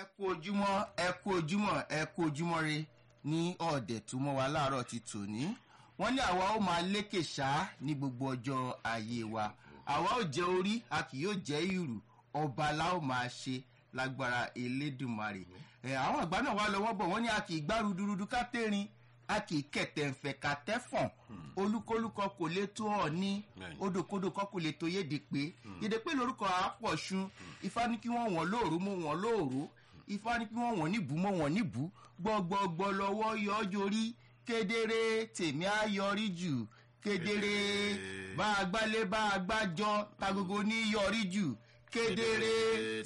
ẹ kú ojúmọ́ ẹ kú ojúmọ́ ẹ kú ojúmọ́ re ní ọ̀dẹ̀ tó mọ́ wa láàárọ̀ ti tòní wọ́n ní àwa ó máa lékè ṣá ní gbogbo ọjọ́ ayé wa àwa ó jẹ́ orí a kì yóò jẹ́ ìrù ọba la ó máa ṣe lágbára elédùnmarè ẹ àwọn àgbà náà wà lọ́wọ́ bọ̀ wọ́n ní a kì í gbá rudurudu ká tẹ́rin a kì í kẹ̀tẹ̀ ǹfẹ̀ ká tẹ́fọ̀n olúkúlùkọ kò lè tó ọ̀ ní odòkodò kọ́ kò lè tó yéde pé yéde pé lórúkọ àpọ̀ṣun ifá ní kí wọ́n wọ̀n lóòrú mọ́ wọ́n lóòrú ifá ní kí wọ́n wọ̀n níbù mọ́ wọ́n níbù gbọ́gbọ́gbọ́ lọ́wọ́ yọ ọ́ jorí kedere tèmi á yọrí jù kedere bá a gbálé bá a gbájọ tagogo ní yọrí jù kedere